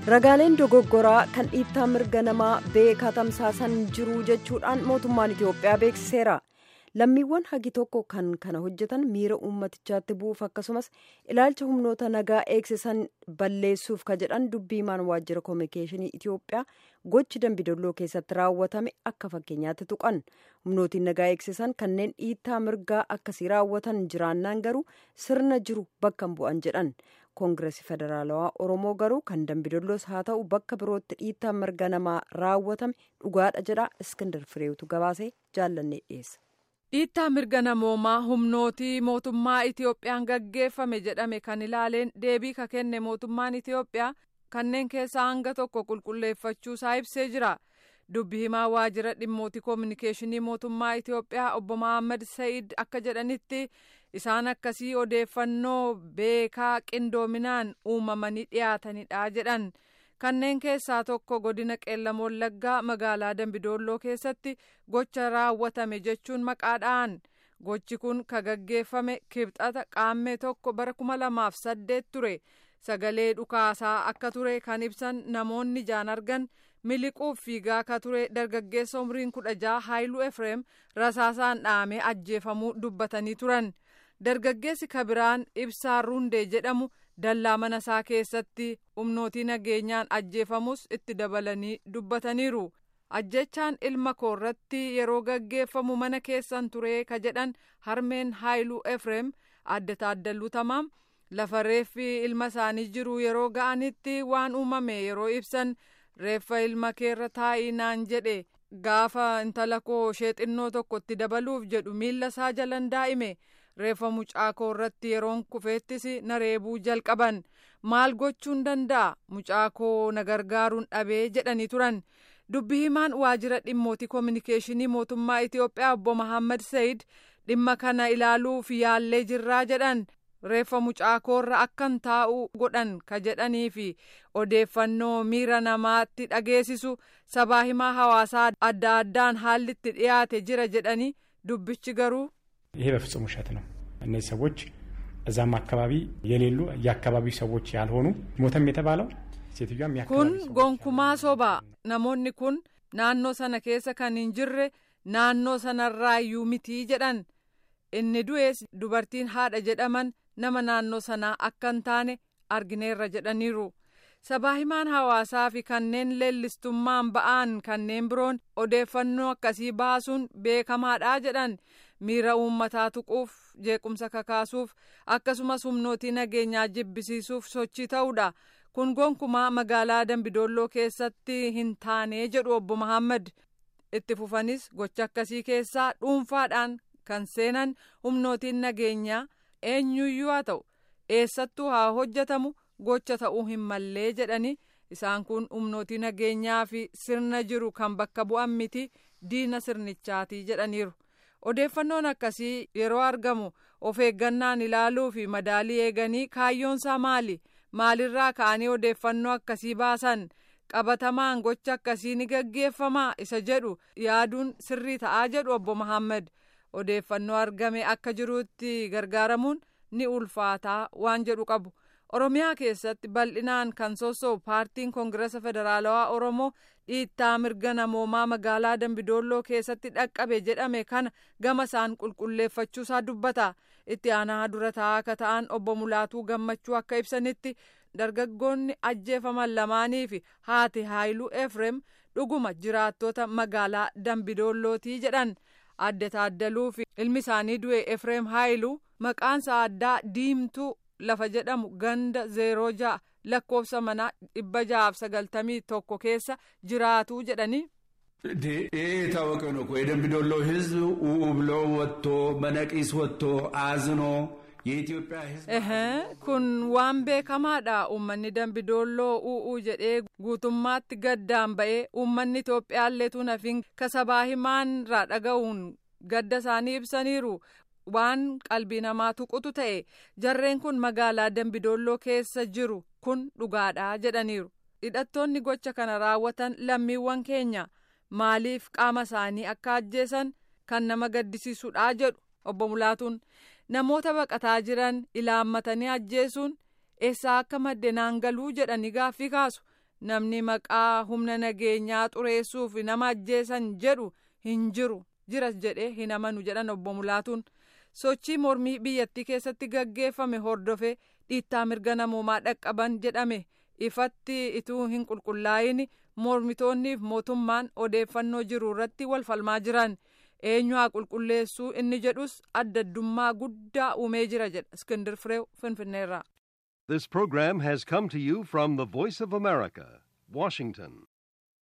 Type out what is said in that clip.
ragaaleen dogoggoraa kan dhiittaa mirga namaa beekaa tamsaasan jiru jechuudhaan mootummaan itiyoophiyaa beeksiseera lammiiwwan hagi tokko kan kana hojjetan miira uummatichaatti bu'uuf akkasumas ilaalcha humnoota nagaa eegsisan balleessuuf ka jedhan dubbiimaan waajjira koominikeeshinii itiyoophiyaa gochi dambidolloo keessatti raawwatame akka fakkeenyaatti tuqan humnootiin nagaa eegsisan kanneen dhiittaa mirgaa akkasii raawwatan jiraannaan garuu sirna jiru bakka bu'an jedhan koongireesii federaalawaa oromoo garuu kan dambidolloos haa ta'u bakka birootti dhiittaa mirga namaa raawwatame dhugaadha jedha iskindar fireetu gabaasee jaallannee dhiyeessa. dhiittaa mirga namoomaa humnootii mootummaa itiyoophiyaan gaggeeffame jedhame kan ilaaleen deebii ka kenne mootummaan itiyoophiyaa kanneen keessaa hanga tokko qulqulleeffachuusaa ibsee jira dubbi himaa waajjira dhimmootii koominikeeshinii mootummaa itiyoophiyaa obbo Mohaammed Sa'iid akka jedhanitti isaan akkasii odeeffannoo beekaa qindoominaan uumamanii dhiyaatanidha jedhan kanneen keessaa tokko godina qeellam wallaggaa magaalaa dambidolloo keessatti gocha raawwatame jechuun maqaadhaan gochi kun ka gaggeeffame kibxata qaammee tokko bara kuma lamaaf saddeet ture sagalee dhukaasaa akka ture kan ibsan namoonni ijaan argan miliquuf fiigaa ka ture dargaggeessa umriin kudha jaha haayiluu efreem rasaasaan dhahamee ajjeefamuu dubbatanii turan dargaggeessi kabiraan ibsaa rundee jedhamu dallaa mana isaa keessatti humnootii nageenyaan ajjeefamus itti dabalanii dubbataniiru ajjechaan ilma koorratti yeroo gaggeeffamu mana keessan ture ka jedhan harmeen haayiluu efreem adda taaddaluu tamaam lafa reeffi ilma isaanii jiru yeroo ga'anitti waan uumame yeroo ibsan reeffa ilma keerra taa'ii naan jedhe gaafa intala koo ishee xinnoo tokkotti dabaluuf jedhu miilla isaa jalan daa'ime reeffa mucaa koo irratti yeroon kufeettis na reebuu jalqaban maal gochuun danda'a mucaa koo na gargaaruun dhabee jedhanii turan dubbi himaan waajjira dhimmootii koominikeeshinii mootummaa itiyoophiyaa obbo Mohaammed Sa'iid dhimma kana ilaaluuf yaallee jirraa jedhan reeffa mucaa koorra akkan taa'u godhan ka jedhanii fi odeeffannoo miira namaatti dhageessisu sabaa himaa hawaasaa adda addaan haalli itti dhiyaate jira jedhanii dubbichi garuu ይሄ በፍጹም ውሸት ነው። እነዚህ ሰዎች እዛም አካባቢ የሌሉ የአካባቢው ሰዎች ያልሆኑ ሞተም የተባለው ሴትዮዋም kun gonkumaa soba namoonni kun naannoo sana keessa kan hin jirre naannoo sanarraayyuu mitii jedhan inni du'ees dubartiin haadha jedhaman nama naannoo sanaa akka hin taane argineerra jedhaniiru sabaa himaan hawaasaa fi kanneen leellistummaan ba'an kanneen biroon odeeffannoo akkasii baasuun beekamaadha jedhan miira uummataa tuquuf jeequmsa kakaasuuf akkasumas humnootii nageenyaa jibbisiisuuf sochii ta'uudha kun gonkumaa magaalaa dambidolloo keessatti hin taane jedhu obbo Mohaammed itti fufanis gocha akkasii keessaa dhuunfaadhaan kan seenan humnootiin nageenyaa eenyuyyuu haa ta'u eessattuu haa hojjetamu gocha ta'uu hin mallee jedhani isaan kun humnootii nageenyaa fi sirna jiru kan bakka bu'an miti diina sirnichaati jedhaniiru. odeeffannoon akkasii yeroo argamu of eeggannaan ilaaluu fi madaalii eeganii kaayyoonsaa maali maalirraa ka'anii odeeffannoo akkasii baasan qabatamaan gocha akkasii ni gaggeeffamaa isa jedhu yaaduun sirrii ta'aa jedhu obbo Mohaammed odeeffannoo argame akka jirutti gargaaramuun ni ulfaataa waan jedhu qabu. oromiyaa keessatti bal'inaan kan sossoo'u paartiin koongirasa federaalawaa oromoo dhiittaa mirga namoomaa magaalaa dambidolloo keessatti dhaqqabe jedhame kana gama isaan qulqulleeffachuusaa dubbata itti aanaa dura taa'aa akka ta'an obbo mulaatuu gammachuu akka ibsanitti dargaggoonni ajjeefaman lamaanii fi haati haayiluu efrem dhuguma jiraattota magaalaa dambidollootii jedhan adda taaddaluu fi ilmi isaanii du'e efrem haayiluu maqaansa addaa diimtuu lafa jedhamu ganda zeeroo ja'a lakkoofsa manaa dhibba ja'aaf sagaltamii tokko keessa jiraatuu jedhanii. ይህ የታወቀ ነው እኮ የደምቢ ዶሎ ሕዝብ ኡ ብሎ ወጥቶ በነቂስ ወጥቶ አዝኖ የኢትዮጵያ ሕዝብ kun waan beekamaadha uummanni dambidolloo u'uu jedhee guutummaatti gaddaan ba'ee uummanni Itoophiyaalleetu nafin kasabaa himaanirraa dhaga'uun gadda isaanii ibsaniiru waan qalbii namaa tuqutu ta'e jarreen kun magaalaa dambidolloo keessa jiru kun dhugaadha jedhaniiru hidhattoonni gocha kana raawwatan lammiiwwan keenya maaliif qaama isaanii akka ajjeesan kan nama gaddisiisudha jedhu obbo Mulaatuun namoota baqataa jiran ilaammatanii ajjeesuun eessaa akka madde naangaluu jedhanii gaaffii kaasu namni maqaa humna nageenyaa xureessuuf nama ajjeesan jedhu hin jiru jiras jedhee hin amanu jedhan obbo Mulaatuun sochii mormii biyyattii keessatti gaggeeffame hordofe dhiittaa mirga namoomaa dhaqqaban jedhame ifatti ituu hin qulqullaa'in mormitoonniif mootummaan odeeffannoo jiru irratti wal falmaa jiran eenyu haa qulqulleessuu inni jedhus addaddummaa guddaa uumee jira jedha iskindir fireew finfinneerraa. This program has come to you from the Voice of America, Washington.